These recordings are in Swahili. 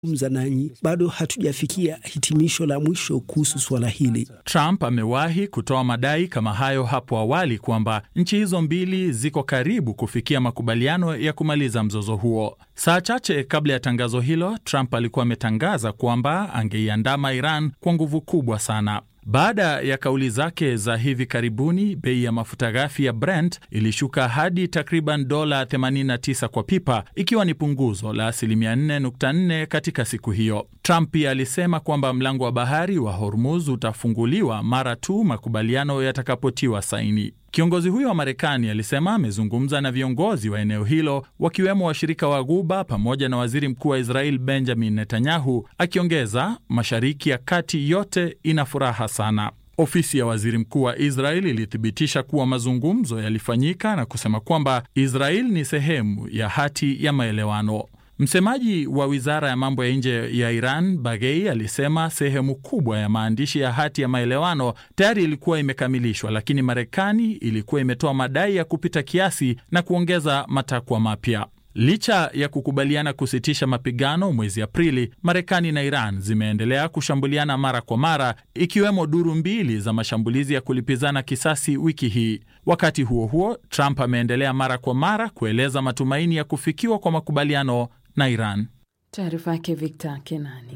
mza nanyi, bado hatujafikia hitimisho la mwisho kuhusu suala hili. Trump amewahi kutoa madai kama hayo hapo awali kwamba nchi hizo mbili ziko karibu kufikia makubaliano ya kumaliza mzozo huo. Saa chache kabla ya tangazo hilo, Trump alikuwa ametangaza kwamba angeiandama Iran kwa nguvu kubwa sana. Baada ya kauli zake za hivi karibuni, bei ya mafuta ghafi ya Brent ilishuka hadi takriban dola 89 kwa pipa, ikiwa ni punguzo la asilimia 4.4 katika siku hiyo. Trump pia alisema kwamba mlango wa bahari wa Hormuz utafunguliwa mara tu makubaliano yatakapotiwa saini. Kiongozi huyo wa Marekani alisema amezungumza na viongozi wa eneo hilo wakiwemo washirika wa Ghuba pamoja na waziri mkuu wa Israel Benjamin Netanyahu, akiongeza Mashariki ya Kati yote ina furaha sana. Ofisi ya waziri mkuu wa Israel ilithibitisha kuwa mazungumzo yalifanyika na kusema kwamba Israel ni sehemu ya hati ya maelewano. Msemaji wa wizara ya mambo ya nje ya Iran Baghei alisema sehemu kubwa ya maandishi ya hati ya maelewano tayari ilikuwa imekamilishwa, lakini Marekani ilikuwa imetoa madai ya kupita kiasi na kuongeza matakwa mapya. Licha ya kukubaliana kusitisha mapigano mwezi Aprili, Marekani na Iran zimeendelea kushambuliana mara kwa mara, ikiwemo duru mbili za mashambulizi ya kulipizana kisasi wiki hii. Wakati huo huo, Trump ameendelea mara kwa mara kueleza matumaini ya kufikiwa kwa makubaliano na Iran. Taarifa yake Victor Kenani.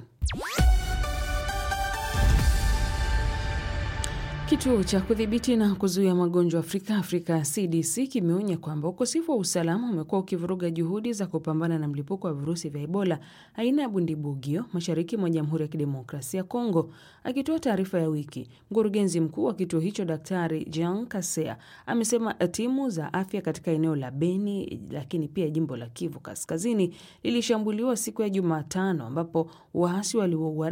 Kituo cha kudhibiti na kuzuia magonjwa Afrika, Afrika CDC, kimeonya kwamba ukosefu wa usalama umekuwa ukivuruga juhudi za kupambana na mlipuko wa virusi vya Ebola aina ya bundibugyo mashariki mwa Jamhuri ya Kidemokrasia ya Kongo. Akitoa taarifa ya wiki, mkurugenzi mkuu wa kituo hicho Daktari Jean Kasea amesema timu za afya katika eneo la Beni, lakini pia jimbo la Kivu Kaskazini lilishambuliwa siku ya Jumatano ambapo waasi waliwaua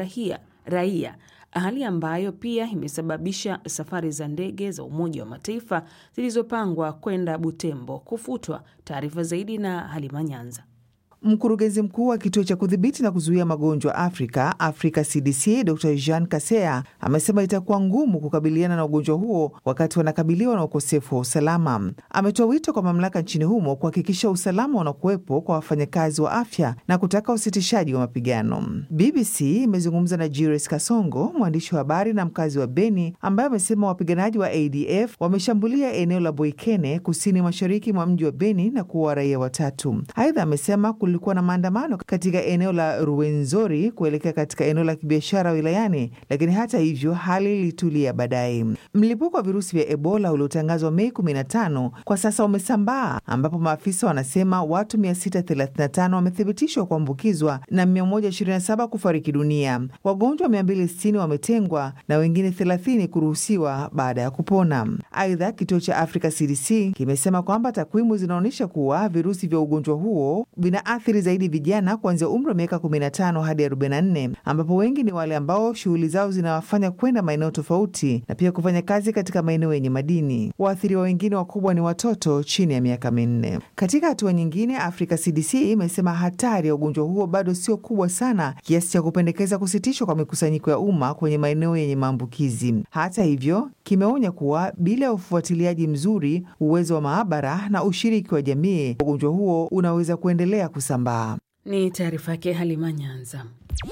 raia hali ambayo pia imesababisha safari za ndege za Umoja wa Mataifa zilizopangwa kwenda Butembo kufutwa. Taarifa zaidi na Halima Nyanza. Mkurugenzi mkuu wa kituo cha kudhibiti na kuzuia magonjwa Afrika, Africa CDC, Dr Jean Kasea amesema itakuwa ngumu kukabiliana na ugonjwa huo wakati wanakabiliwa na ukosefu wa usalama. Ametoa wito kwa mamlaka nchini humo kuhakikisha usalama unakuwepo kwa wafanyakazi wa afya na kutaka usitishaji wa mapigano. BBC imezungumza na Julius Kasongo, mwandishi wa habari na mkazi wa Beni, ambaye amesema wapiganaji wa ADF wameshambulia eneo la Boikene, kusini mashariki mwa mji wa Beni na kuua raia watatu. Aidha amesema kulikuwa na maandamano katika eneo la Ruwenzori kuelekea katika eneo la kibiashara wilayani, lakini hata hivyo hali ilitulia baadaye. Mlipuko wa virusi vya Ebola uliotangazwa Mei 15 kwa sasa umesambaa, ambapo maafisa wanasema watu 635 wamethibitishwa kuambukizwa na 127 kufariki dunia. Wagonjwa 260 wametengwa na wengine 30 kuruhusiwa baada ya kupona. Aidha, kituo cha Africa CDC kimesema kwamba takwimu zinaonyesha kuwa virusi vya ugonjwa huo vina athiri zaidi vijana kuanzia umri wa miaka 15 hadi 44, ambapo wengi ni wale ambao shughuli zao zinawafanya kwenda maeneo tofauti na pia kufanya kazi katika maeneo yenye madini. Waathiriwa wengine wakubwa ni watoto chini ya miaka minne. Katika hatua nyingine, Africa CDC imesema hatari ya ugonjwa huo bado sio kubwa sana kiasi cha kupendekeza kusitishwa kwa mikusanyiko ya umma kwenye maeneo yenye maambukizi. Hata hivyo, kimeonya kuwa bila ya ufuatiliaji mzuri, uwezo wa maabara na ushiriki wa jamii, ugonjwa huo unaweza kuendelea kusambaa. Ni taarifa yake Halima Nyanza.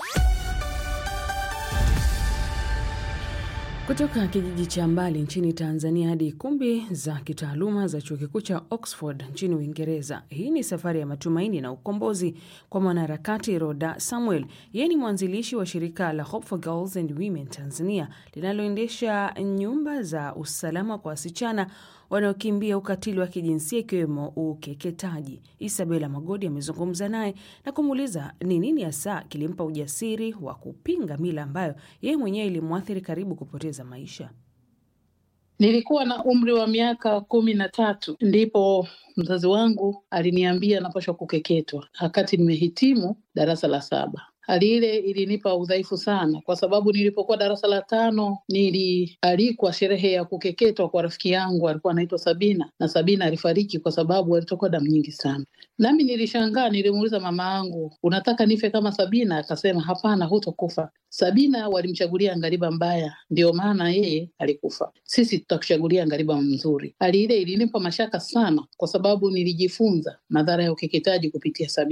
Kutoka kijiji cha mbali nchini Tanzania hadi kumbi za kitaaluma za chuo kikuu cha Oxford nchini Uingereza. Hii ni safari ya matumaini na ukombozi kwa mwanaharakati Roda Samuel. Yeye ni mwanzilishi wa shirika la Hope for Girls and Women Tanzania linaloendesha nyumba za usalama kwa wasichana wanaokimbia ukatili wa kijinsia ikiwemo ukeketaji. Isabela Magodi amezungumza naye na kumuuliza ni nini hasa kilimpa ujasiri wa kupinga mila ambayo yeye mwenyewe ilimwathiri karibu kupoteza maisha. Nilikuwa na umri wa miaka kumi na tatu ndipo mzazi wangu aliniambia napashwa kukeketwa wakati nimehitimu darasa la saba. Hali ile ilinipa udhaifu sana, kwa sababu nilipokuwa darasa la tano nilialikwa sherehe ya kukeketwa kwa rafiki yangu alikuwa anaitwa Sabina, na Sabina alifariki kwa sababu alitokwa damu nyingi sana. Nami nilishangaa, nilimuuliza mama yangu, unataka nife kama Sabina? Akasema hapana, hutokufa. Sabina walimchagulia ngariba mbaya, ndio maana yeye alikufa. Sisi tutakuchagulia ngariba mzuri. Hali ile ilinipa mashaka sana, kwa sababu nilijifunza madhara ya ukeketaji kupitia Sabina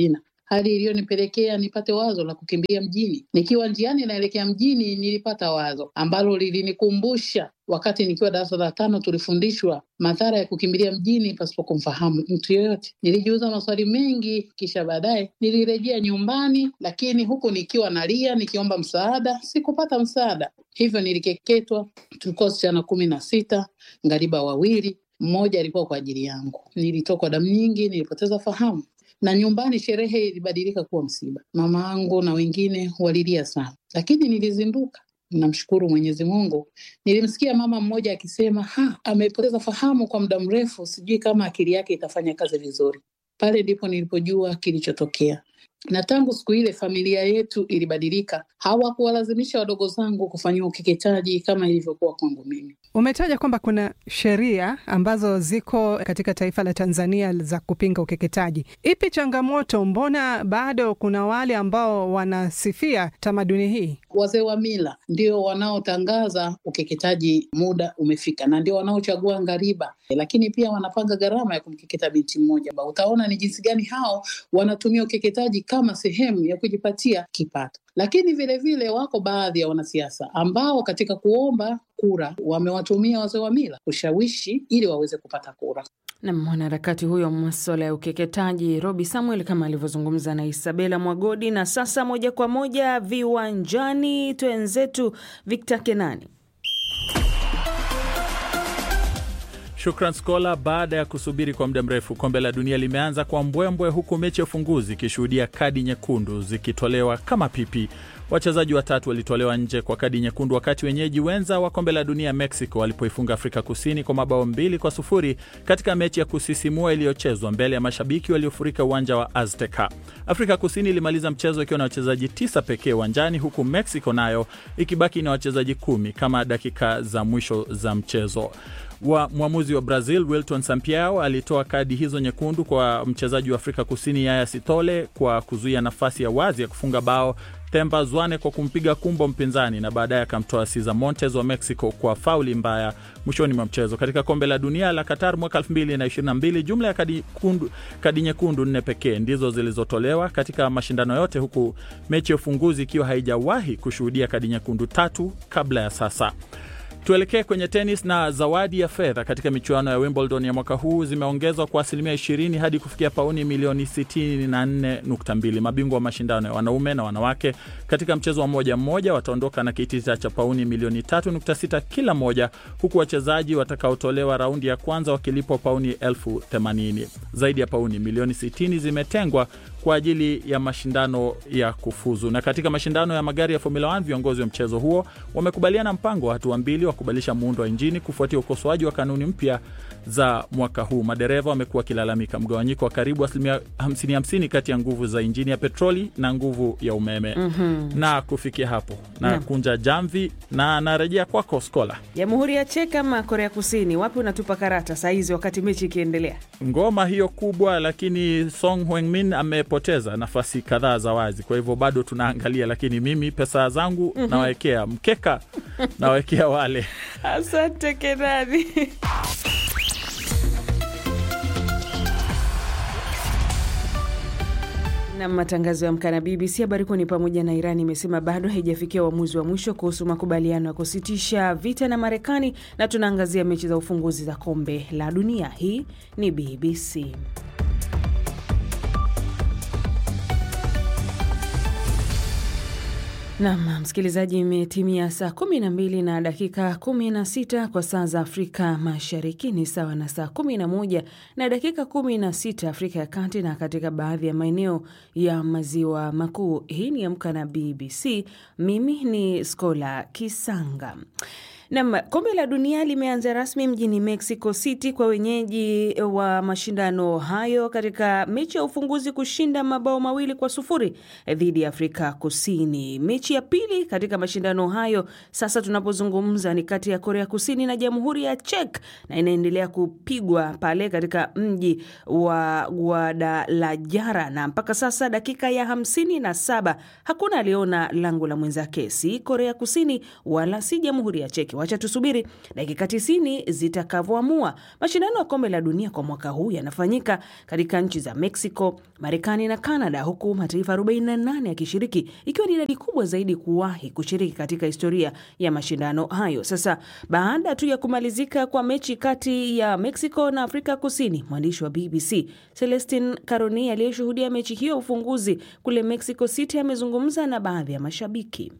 hali iliyonipelekea nipate wazo la kukimbia mjini. Nikiwa njiani naelekea mjini, nilipata wazo ambalo lilinikumbusha wakati nikiwa darasa la tano tulifundishwa madhara ya kukimbilia mjini pasipo kumfahamu mtu yoyote. Nilijiuza maswali mengi, kisha baadaye nilirejea nyumbani, lakini huku nikiwa nalia nikiomba msaada, sikupata msaada. Hivyo nilikeketwa. Tulikuwa wasichana kumi na sita, ngariba wawili, mmoja alikuwa kwa ajili yangu. Nilitokwa damu nyingi, nilipoteza fahamu na nyumbani sherehe ilibadilika kuwa msiba. Mama yangu na wengine walilia sana, lakini nilizinduka. Namshukuru Mwenyezi Mungu. Nilimsikia mama mmoja akisema, ha, amepoteza fahamu kwa muda mrefu, sijui kama akili yake itafanya kazi vizuri. Pale ndipo nilipojua kilichotokea, na tangu siku ile familia yetu ilibadilika. Hawakuwalazimisha wadogo zangu kufanyiwa ukeketaji kama ilivyokuwa kwangu mimi. Umetaja kwamba kuna sheria ambazo ziko katika taifa la Tanzania za kupinga ukeketaji. Ipi changamoto? Mbona bado kuna wale ambao wanasifia tamaduni hii? Wazee wa mila ndio wanaotangaza ukeketaji muda umefika, na ndio wanaochagua ngariba, lakini pia wanapanga gharama ya kumkeketa binti mmoja. Utaona ni jinsi gani hao wanatumia ukeketaji kama sehemu ya kujipatia kipato. Lakini vilevile vile wako baadhi ya wanasiasa ambao katika kuomba kura wamewatumia wazee wa mila kushawishi ili waweze kupata kura. Na mwanaharakati huyo wa maswala ya ukeketaji Robi Samuel kama alivyozungumza na Isabela Mwagodi. Na sasa moja kwa moja viwanjani, twenzetu Victor Kenani. Shukran Skola. Baada ya kusubiri kwa muda mrefu, kombe la dunia limeanza kwa mbwembwe, huku mechi ya ufunguzi ikishuhudia kadi nyekundu zikitolewa kama pipi. Wachezaji watatu walitolewa nje kwa kadi nyekundu, wakati wenyeji wenza wa kombe la dunia Mexico walipoifunga Afrika Kusini kwa mabao mbili kwa sufuri katika mechi ya kusisimua iliyochezwa mbele ya mashabiki waliofurika uwanja wa Azteca. Afrika Kusini ilimaliza mchezo ikiwa na wachezaji tisa pekee uwanjani, huku Mexico nayo ikibaki na wachezaji kumi kama dakika za mwisho za mchezo wa mwamuzi wa Brazil Wilton Sampaio alitoa kadi hizo nyekundu kwa mchezaji wa Afrika Kusini Yaya Sithole kwa kuzuia nafasi ya wazi ya kufunga bao Themba Zwane kwa kumpiga kumbo mpinzani na baadaye akamtoa Cesar Montes wa Mexico kwa fauli mbaya mwishoni mwa mchezo. Katika kombe la dunia la Qatar mwaka 2022 jumla ya kadi, kundu, kadi nyekundu nne pekee ndizo zilizotolewa katika mashindano yote, huku mechi ya ufunguzi ikiwa haijawahi kushuhudia kadi nyekundu tatu kabla ya sasa. Tuelekee kwenye tenis na zawadi ya fedha katika michuano ya Wimbledon ya mwaka huu zimeongezwa kwa asilimia 20 hadi kufikia pauni milioni 64.2. Mabingwa wa mashindano ya wanaume na wanawake katika mchezo wa moja mmoja wataondoka na kitita cha pauni milioni 3.6 kila moja, huku wachezaji watakaotolewa raundi ya kwanza wakilipwa pauni elfu 80. Zaidi ya pauni milioni 60 zimetengwa kwa ajili ya mashindano ya kufuzu. Na katika mashindano ya magari ya Formula 1 viongozi wa mchezo huo wamekubaliana mpango wa hatua mbili wa kubadilisha muundo wa injini kufuatia ukosoaji wa kanuni mpya za mwaka huu. Madereva wamekuwa wakilalamika mgawanyiko wa karibu asilimia 50-50 kati ya nguvu za injini ya petroli na nguvu ya umeme. mm -hmm. Na kufikia hapo na Naam. kunja jamvi na narejea kwako Skola. Jamhuri ya Czech ama Korea Kusini, wapi unatupa karata saa hizi wakati mechi ikiendelea? Ngoma hiyo kubwa, lakini Song Heung-min amepoteza nafasi kadhaa za wazi, kwa hivyo bado tunaangalia, lakini mimi pesa zangu nawekea mkeka, nawekea wale Asante Kenani. na matangazo ya Amka na BBC. Habari kuu ni pamoja na Iran imesema bado haijafikia uamuzi wa mwisho kuhusu makubaliano ya kusitisha vita na Marekani, na tunaangazia mechi za ufunguzi za kombe la dunia. Hii ni BBC. Nam msikilizaji, imetimia saa 12 na dakika 16 kwa saa za Afrika Mashariki, ni sawa na saa 11 na dakika 16 Afrika ya Kati na katika baadhi ya maeneo ya maziwa makuu. Hii ni Amka na BBC. Mimi ni Skola Kisanga. Nam, kombe la dunia limeanza rasmi mjini Mexico City kwa wenyeji wa mashindano hayo katika mechi ya ufunguzi kushinda mabao mawili kwa sufuri dhidi ya Afrika Kusini. Mechi ya pili katika mashindano hayo sasa tunapozungumza ni kati ya Korea Kusini na Jamhuri ya Czech na inaendelea kupigwa pale katika mji wa Guadalajara, na mpaka sasa dakika ya hamsini na saba hakuna aliona lango la mwenzake, si Korea Kusini wala si Jamhuri ya Czech Wacha tusubiri dakika tisini zitakavyoamua. Mashindano ya kombe la dunia kwa mwaka huu yanafanyika katika nchi za Mexico, Marekani na Canada, huku mataifa 48 yakishiriki, ikiwa ni idadi kubwa zaidi kuwahi kushiriki katika historia ya mashindano hayo. Sasa baada tu ya kumalizika kwa mechi kati ya Mexico na Afrika Kusini, mwandishi wa BBC Celestin Caroni aliyeshuhudia mechi hiyo ufunguzi kule Mexico City amezungumza na baadhi ya mashabiki.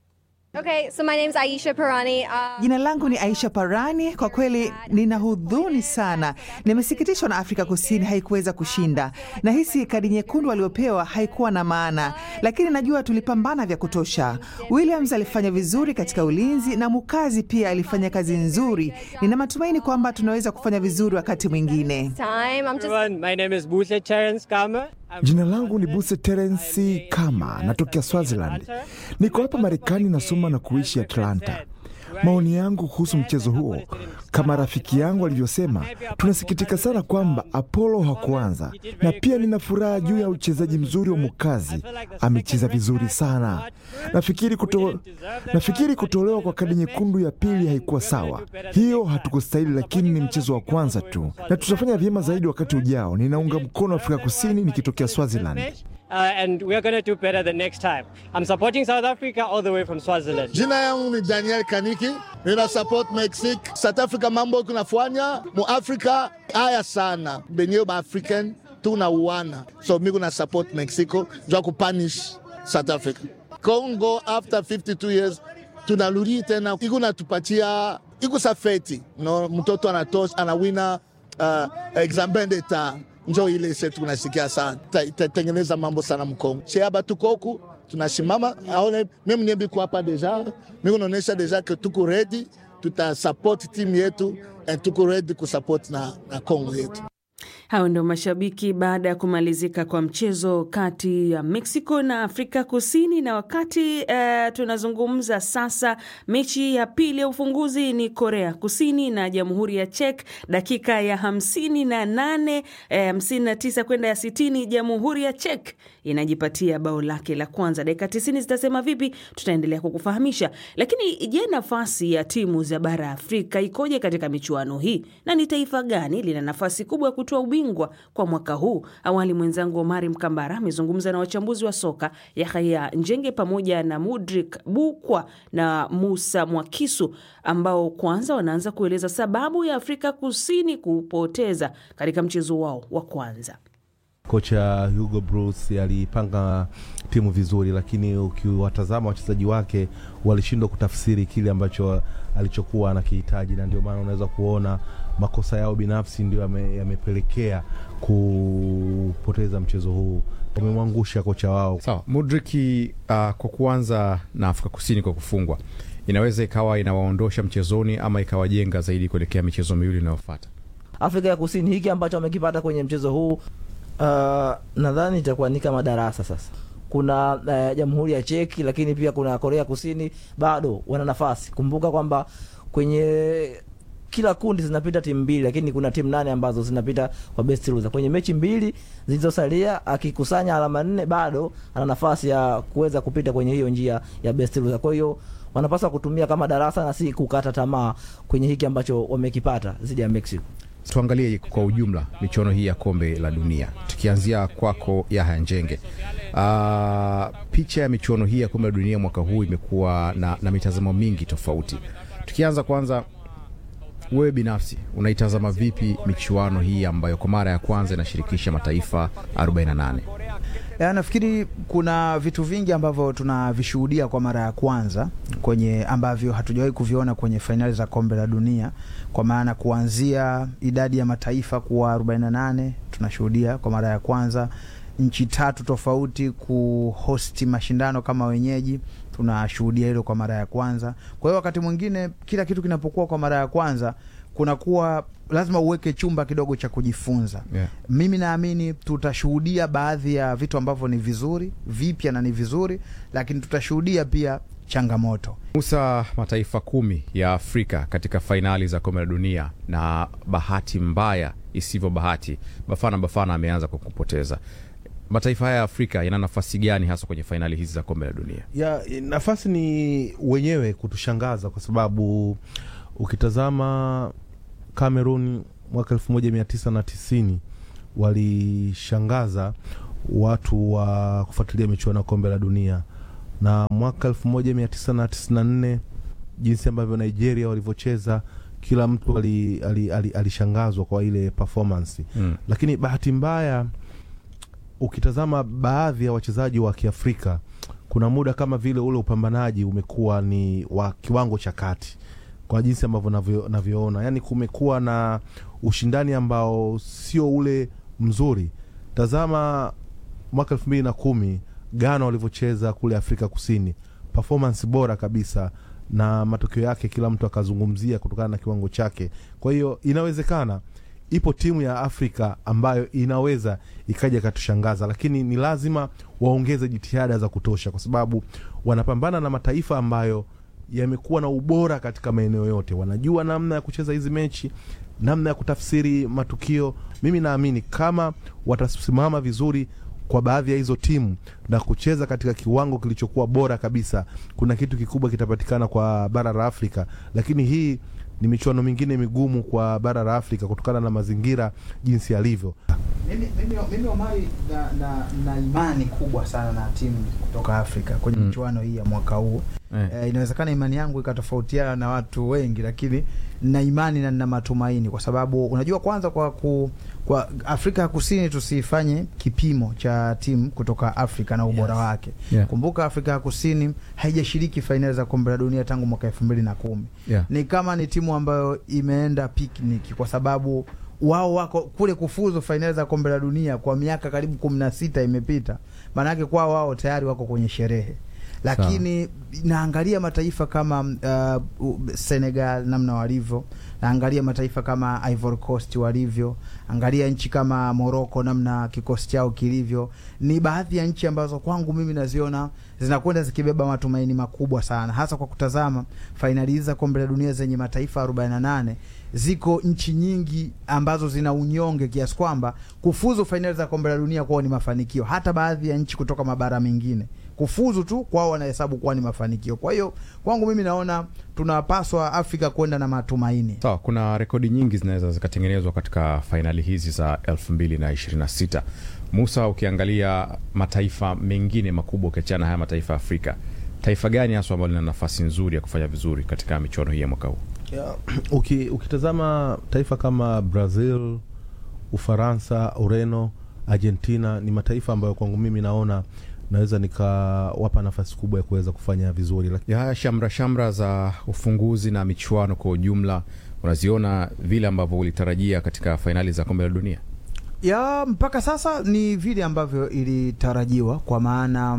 Okay, so my name's Aisha Parani. Uh, Jina langu ni Aisha Parani. Kwa kweli nina hudhuni sana, nimesikitishwa na Afrika Kusini haikuweza kushinda. Nahisi kadi nyekundu waliopewa haikuwa na maana, lakini najua tulipambana vya kutosha. Williams alifanya vizuri katika ulinzi na Mukazi pia alifanya kazi nzuri. Nina matumaini kwamba tunaweza kufanya vizuri wakati mwingine. time. I'm just everyone. My name is Buse Terence Kama. I'm Jina langu ni Buse Terensi Kama, natokea Swaziland. Niko hapa Marekani, nasoma na kuishi Atlanta. Maoni yangu kuhusu mchezo huo, kama rafiki yangu alivyosema, tunasikitika sana kwamba Apollo hakuanza, na pia nina furaha juu ya uchezaji mzuri wa Mukazi. Amecheza vizuri sana. Nafikiri, kuto, nafikiri kutolewa kwa kadi nyekundu ya pili haikuwa sawa. Hiyo hatukustahili, lakini ni mchezo wa kwanza tu, na tutafanya vyema zaidi wakati ujao. Ninaunga mkono Afrika Kusini nikitokea Swaziland. uh, and we are going to do better the next time. I'm supporting South Africa all the way from Swaziland. Jina yangu ni Daniel Kaniki, nina support Mexique. South Africa mambo kunafanya mu Africa haya sana, benye ba African tunauana, so mi kuna support Mexico jua kupunish South Africa. Congo after 52 years tunarudi tena, iko natupatia iko safeti no, mtoto anatosha anawina uh, examen d'etat njo ile se tunasikia sana Ta- itatengeneza mambo sana Mkongo sheaba tuko huku tunasimama aone mimi niembiko hapa deja mimi naonesha deja ke tuko ready tutasupport timu yetu and tuko ready kusupport na, na Kongo yetu Hao ndio mashabiki baada ya kumalizika kwa mchezo kati ya Mexico na Afrika Kusini. Na wakati uh, tunazungumza sasa, mechi ya pili ya ufunguzi ni Korea Kusini na Jamhuri ya Czech, dakika ya hamsini na nane hamsini na tisa kwenda ya sitini Jamhuri ya Czech inajipatia bao lake la kwanza. Dakika tisini zitasema vipi, tutaendelea kukufahamisha. Lakini je, nafasi ya timu za bara ya Afrika ikoje katika michuano hii na ni taifa gani lina nafasi kubwa ya kutoa ubingwa kwa mwaka huu? Awali mwenzangu Omari Mkambara amezungumza na wachambuzi wa soka Yahya Njenge pamoja na Mudrik Bukwa na Musa Mwakisu ambao kwanza wanaanza kueleza sababu ya Afrika Kusini kupoteza katika mchezo wao wa kwanza. Kocha Hugo Bruce alipanga timu vizuri, lakini ukiwatazama wachezaji wake walishindwa kutafsiri kile ambacho alichokuwa anakihitaji, na ndio maana unaweza kuona makosa yao binafsi ndio yame- yamepelekea kupoteza mchezo huu. Wamemwangusha kocha wao. Sawa, Mudriki uh, kwa kuanza na Afrika Kusini kwa kufungwa inaweza ikawa inawaondosha mchezoni ama ikawajenga zaidi kuelekea michezo miwili inayofuata. Afrika ya Kusini hiki ambacho wamekipata kwenye mchezo huu uh, nadhani itakuwa ni kama darasa sasa. Kuna uh, Jamhuri ya Cheki, lakini pia kuna Korea Kusini, bado wana nafasi. Kumbuka kwamba kwenye kila kundi zinapita timu mbili, lakini kuna timu nane ambazo zinapita kwa best loser. Kwenye mechi mbili zilizosalia, akikusanya alama nne, bado ana nafasi ya kuweza kupita kwenye hiyo njia ya best loser. Kwa hiyo wanapaswa kutumia kama darasa na si kukata tamaa kwenye hiki ambacho wamekipata dhidi ya Mexico. Tuangalie kwa ujumla michuano hii ya kombe la dunia, tukianzia kwako Yahya Njenge. Uh, picha ya michuano hii ya kombe la dunia mwaka huu imekuwa na, na mitazamo mingi tofauti. Tukianza kwanza, wewe binafsi unaitazama vipi michuano hii ambayo kwa mara ya kwanza inashirikisha mataifa 48? Ya, nafikiri kuna vitu vingi ambavyo tunavishuhudia kwa mara ya kwanza kwenye ambavyo hatujawahi kuviona kwenye fainali za kombe la dunia, kwa maana kuanzia idadi ya mataifa kuwa 48 tunashuhudia kwa mara ya kwanza, nchi tatu tofauti kuhosti mashindano kama wenyeji tunashuhudia hilo kwa mara ya kwanza. Kwa hiyo wakati mwingine kila kitu kinapokuwa kwa mara ya kwanza kunakuwa lazima uweke chumba kidogo cha kujifunza Yeah. mimi naamini tutashuhudia baadhi ya vitu ambavyo ni vizuri vipya na ni vizuri, lakini tutashuhudia pia changamoto. Musa, mataifa kumi ya Afrika katika fainali za kombe la dunia, na bahati mbaya isivyo bahati, Bafana Bafana ameanza kwa kupoteza. mataifa haya ya Afrika yana nafasi gani hasa kwenye fainali hizi za kombe la dunia? ya nafasi ni wenyewe kutushangaza kwa sababu ukitazama Cameroon mwaka elfu moja mia tisa na tisini walishangaza watu wa kufuatilia michuano ya kombe la dunia, na mwaka elfu moja mia tisa na tisini na nne jinsi ambavyo Nigeria walivyocheza kila mtu alishangazwa ali, ali, alishangazwa kwa ile performance Mm. lakini bahati mbaya ukitazama baadhi ya wachezaji wa Kiafrika kuna muda kama vile ule upambanaji umekuwa ni wa kiwango cha kati kwa jinsi ambavyo navyo- navyoona, yani kumekuwa na ushindani ambao sio ule mzuri. Tazama mwaka elfu mbili na kumi Ghana walivyocheza kule Afrika Kusini, performance bora kabisa, na matokeo yake kila mtu akazungumzia kutokana na kiwango chake. Kwa hiyo inawezekana ipo timu ya Afrika ambayo inaweza ikaja ikatushangaza, lakini ni lazima waongeze jitihada za kutosha, kwa sababu wanapambana na mataifa ambayo yamekuwa na ubora katika maeneo yote, wanajua namna ya kucheza hizi mechi, namna ya kutafsiri matukio. Mimi naamini kama watasimama vizuri kwa baadhi ya hizo timu na kucheza katika kiwango kilichokuwa bora kabisa, kuna kitu kikubwa kitapatikana kwa bara la Afrika. Lakini hii ni michuano mingine migumu kwa bara la Afrika kutokana na mazingira jinsi yalivyo. Mimi, mimi, mimi Omari na, na, na imani kubwa sana na timu kutoka Afrika kwenye Mm. michuano hii ya mwaka huu Eh. eh, inawezekana imani yangu ikatofautiana na watu wengi, lakini na imani na nina matumaini, kwa sababu unajua, kwanza kwa ku, kwa Afrika ya Kusini tusifanye kipimo cha timu kutoka Afrika na ubora Yes. wake. Yeah. Kumbuka Afrika ya Kusini haijashiriki fainali za kombe la dunia tangu mwaka elfu mbili na kumi Yeah. ni kama ni timu ambayo imeenda picnic kwa sababu wao wako kule kufuzu fainali za kombe la dunia kwa miaka karibu kumi na sita imepita, maanake kwao wao tayari wako kwenye sherehe, lakini naangalia mataifa kama uh, u- Senegal namna walivyo, naangalia mataifa kama Ivory Coast walivyo, angalia nchi kama Morocco namna kikosi chao kilivyo. Ni baadhi ya nchi ambazo kwangu mimi naziona zinakwenda zikibeba matumaini makubwa sana, hasa kwa kutazama fainali hizi za kombe la dunia zenye mataifa 48 ziko nchi nyingi ambazo zina unyonge kiasi kwamba kufuzu fainali za kombe la dunia kwao ni mafanikio. Hata baadhi ya nchi kutoka mabara mengine kufuzu tu kwao wanahesabu kuwa ni mafanikio. Kwa hiyo kwangu mimi naona tunapaswa Afrika kwenda na matumaini. Sawa, kuna rekodi nyingi zinaweza zikatengenezwa katika fainali hizi za 2026. Musa, ukiangalia mataifa mengine makubwa ukiachana na haya mataifa ya Afrika, taifa gani haswa ambalo lina nafasi nzuri ya kufanya vizuri katika michuano hii ya mwaka huu? Ya, uki, ukitazama taifa kama Brazil, Ufaransa, Ureno, Argentina ni mataifa ambayo kwangu mimi naona naweza nikawapa nafasi kubwa ya kuweza kufanya vizuri. Laki- ya haya shamra shamra za ufunguzi na michuano kwa ujumla unaziona vile ambavyo ulitarajia katika fainali za kombe la dunia? ya mpaka sasa ni vile ambavyo ilitarajiwa kwa maana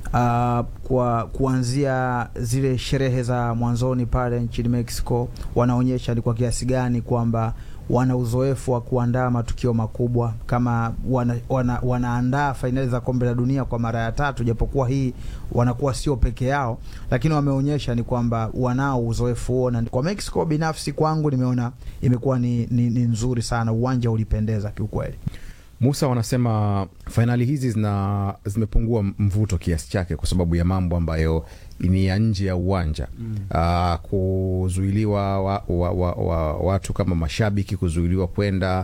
uh, kwa kuanzia zile sherehe za mwanzoni pale nchini Mexico wanaonyesha ni kwa kiasi gani kwamba wana uzoefu wa kuandaa matukio makubwa kama wana, wana, wanaandaa fainali za kombe la dunia kwa mara ya tatu, japokuwa hii wanakuwa sio peke yao, lakini wameonyesha ni kwamba wanao uzoefu huo, na kwa Mexico binafsi kwangu nimeona imekuwa ni, ni, ni nzuri sana, uwanja ulipendeza kiukweli. Musa, wanasema fainali hizi zina zimepungua mvuto kiasi chake kwa sababu ya mambo ambayo ni ya nje ya uwanja mm. Uh, kuzuiliwa wa, wa, wa, wa, watu kama mashabiki kuzuiliwa kwenda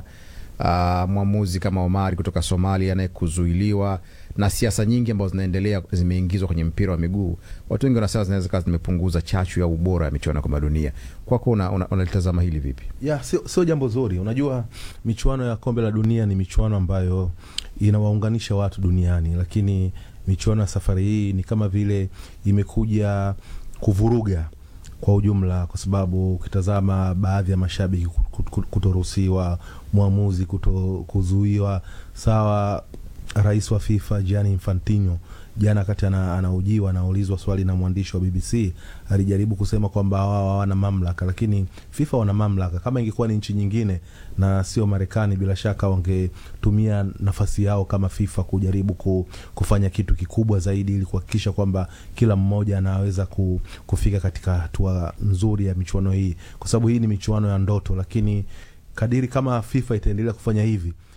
uh, mwamuzi kama Omari kutoka Somalia naye kuzuiliwa na siasa nyingi ambazo zinaendelea zimeingizwa kwenye mpira wa miguu. Watu wengi wanasema zinaweza kawa zimepunguza chachu ya ubora ya michuano ya kombe la dunia. Kwako unalitazama una, una hili vipi? ya sio, sio jambo zuri. Unajua, michuano ya kombe la dunia ni michuano ambayo inawaunganisha watu duniani, lakini michuano ya safari hii ni kama vile imekuja kuvuruga kwa ujumla, kwa sababu ukitazama baadhi ya mashabiki kutoruhusiwa, mwamuzi kuto kuzuiwa, sawa rais wa FIFA Gianni Infantino jana wakati anaujiwa anaulizwa swali na mwandishi wa BBC alijaribu kusema kwamba wao hawana mamlaka, lakini FIFA wana mamlaka. Kama ingekuwa ni nchi nyingine na sio Marekani, bila shaka wangetumia nafasi yao kama FIFA kujaribu kufanya kitu kikubwa zaidi, ili kuhakikisha kwamba kila mmoja anaweza kufika katika hatua nzuri ya michuano hii, kwa sababu hii ni michuano ya ndoto. Lakini kadiri kama FIFA itaendelea kufanya hivi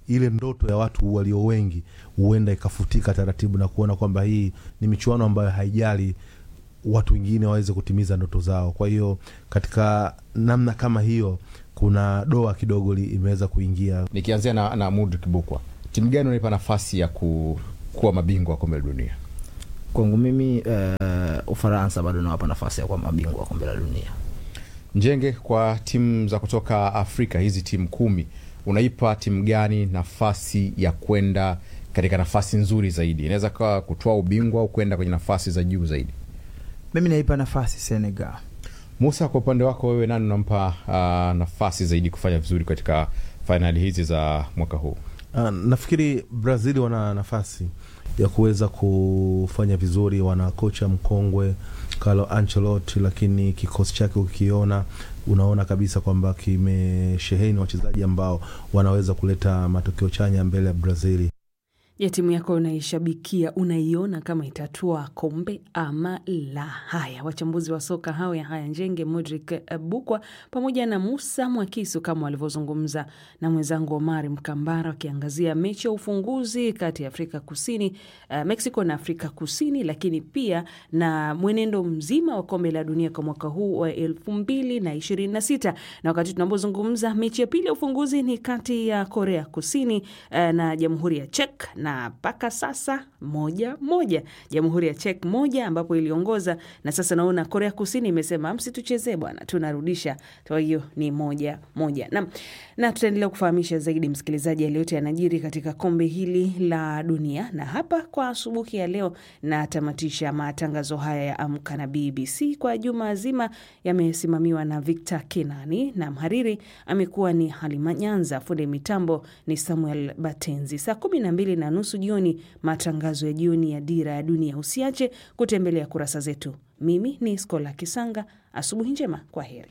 ile ndoto ya watu walio wengi huenda ikafutika taratibu na kuona kwamba hii ni michuano ambayo haijali watu wengine waweze kutimiza ndoto zao. Kwa hiyo katika namna kama hiyo, kuna doa kidogo li- imeweza kuingia. Nikianzia na, na Mudrik Bukwa, timu gani unaipa nafasi ya ku, kuwa mabingwa wa kombe la dunia? Kwangu mimi uh, Ufaransa bado nawapa nafasi ya kuwa mabingwa wa kombe la dunia. Njenge, kwa timu za kutoka Afrika, hizi timu kumi, unaipa timu gani nafasi ya kwenda katika nafasi nzuri zaidi? Inaweza kawa kutoa ubingwa au kwenda kwenye nafasi za juu zaidi. Mimi naipa nafasi Senegal. Musa, kwa upande wako wewe, nani unampa uh, nafasi zaidi kufanya vizuri katika fainali hizi za mwaka huu? Uh, nafikiri Brazil wana nafasi ya kuweza kufanya vizuri. Wana kocha mkongwe Carlo Ancelotti, lakini kikosi chake ukiona, unaona kabisa kwamba kimesheheni wachezaji ambao wanaweza kuleta matokeo chanya mbele ya Brazili. Je, timu yako unaishabikia unaiona kama itatua kombe ama la? Haya, wachambuzi wa soka hao ya haya Njenge, Modric Bukwa pamoja na Musa Mwakisu kama walivyozungumza na mwenzangu Omari Mkambara wakiangazia mechi ya ufunguzi kati ya Afrika Kusini, uh, Mexico na Afrika Kusini, lakini pia na mwenendo mzima wa kombe la dunia kwa mwaka huu wa elfu mbili na ishirini na sita na wakati tunapozungumza mechi ya pili ya ufunguzi ni kati ya Korea Kusini uh, na Jamhuri ya Czech na mpaka sasa moja moja, Jamhuri ya Czech moja ambapo iliongoza, na sasa naona Korea Kusini imesema msituchezee bwana, tunarudisha. Kwa hiyo ni moja moja na, na tutaendelea kufahamisha zaidi msikilizaji yaliyote yanajiri katika kombe hili la dunia. Na hapa kwa asubuhi ya leo natamatisha matangazo haya ya Amka na BBC kwa juma zima, yamesimamiwa na Victor Kenani na mhariri amekuwa ni Halima Nyanza, fundi mitambo ni Samuel Batenzi. Saa kumi na mbili na nusu jioni matangazo ya jioni ya Dira ya Dunia. Usiache kutembelea kurasa zetu. Mimi ni Skola Kisanga, asubuhi njema, kwa heri.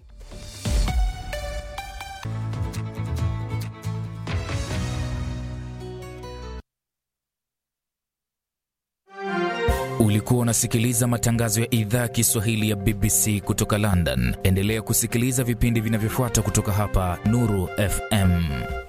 Ulikuwa unasikiliza matangazo ya idhaa ya Kiswahili ya BBC kutoka London. Endelea kusikiliza vipindi vinavyofuata kutoka hapa Nuru FM.